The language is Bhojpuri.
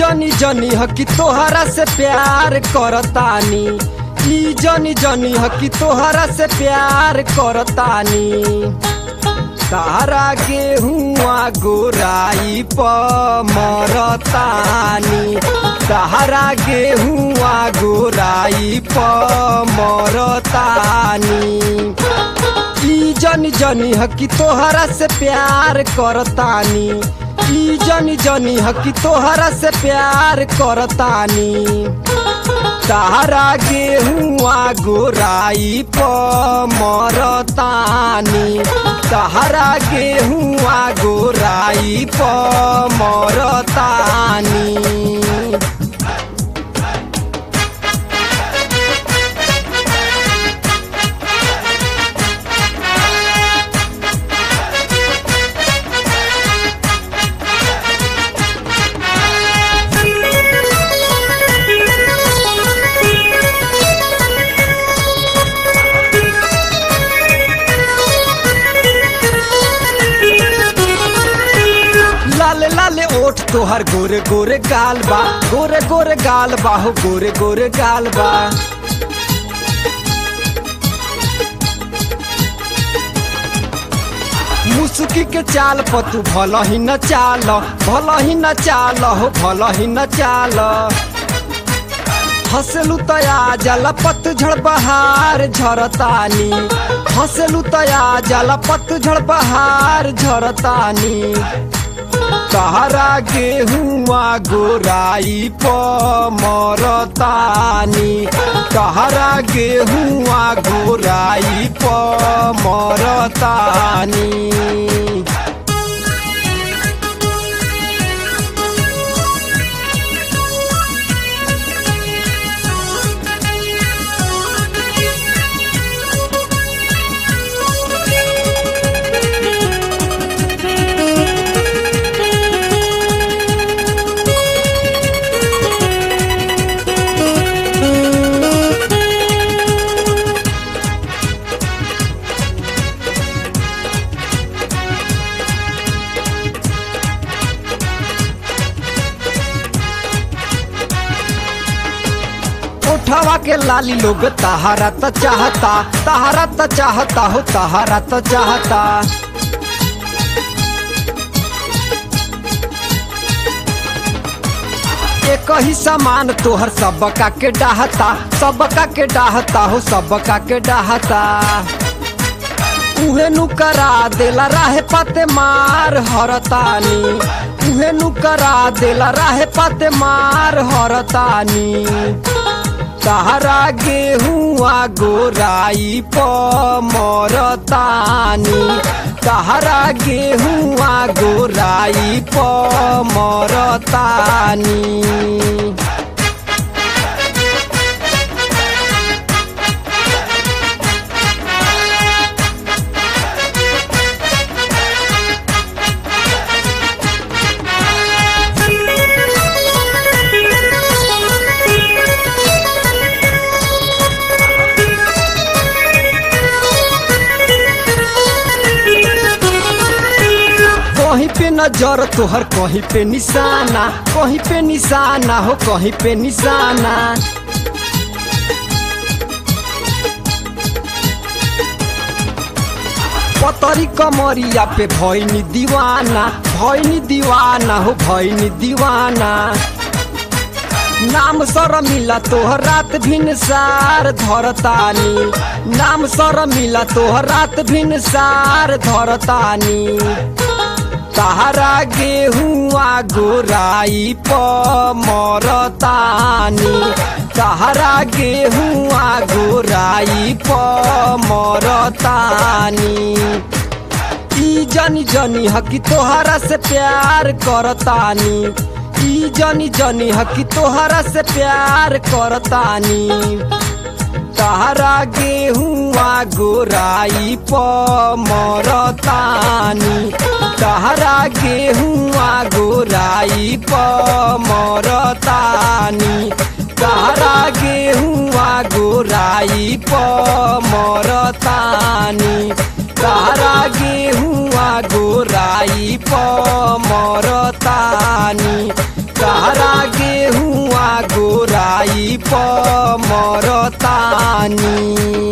जनी जनी ह कि तोहरा से प्यार करतानी ई जनी जनी ह कि तोहरा से प्यार करतानी तारा गेहुआ गोराई प मरतानी तारा गेहुआ गोराई प मरतानी ई जनी जनी ह कि तोहरा से प्यार करतानी ई जनी जनी ह कि तोहरा से प्यार करतानी तारा गेहुआ गोराई प मरतानी तारा गेहुआ गोराई प मरतानी लाले लाले ओठ तोहर गोरे गोरे गाल बा गोरे गोरे गाल बा हो गोरे गोरे गाल बा मुसुकी के चाल पतू भल ही न चाल भल ही न चाल हो भल ही न चाल हंसलू तया जला पतझड़ बहार झरतानी हंसलू तया जला पतझड़ बहार झरतानी तहरा गेहुआ गोराई प मरतानी तहरा गेहुआ गोराई प मरतानी उठावा के लाली लोग तहारा त चाहता तहारा त चाहता हो तहारा त चाहता एक ही सामान तोहर सबका के डाहता सबका के डाहता हो सबका के डाहता उहे नु करा देला राहे पाते मार हरतानी उहे नु करा देला राहे पाते मार हरतानी तहरा गेहुआ गोराई प मरतानी तहरा गेहुआ गोराई प मरतानी कहीं पे नजर तोहर कहीं पे निशाना कहीं पे निशाना हो कहीं पे निशाना पतरी कमरिया पे भैनी दीवाना भैनी दीवाना हो भैनी दीवाना नाम सर मिला तोहर रात भिन सार धरतानी नाम सर मिला तोहर रात भिन सार धरतानी तहरा गेहुआ गोराई प मरतानी तहरा गेहुआ गोराई प मरतानी ई जनी जनी हकी तोहरा से प्यार करतानी ई जनी जनी हकी तोहरा से प्यार करतानी तहरा गेहुआ गोराई प मरतानी तहरा गेहुआ गोराई प मरतानी तहरा गेहुआ गोराई प मरतानी तहरा गेहुआ गोराई प मरतानी तहरा गे प मरतानी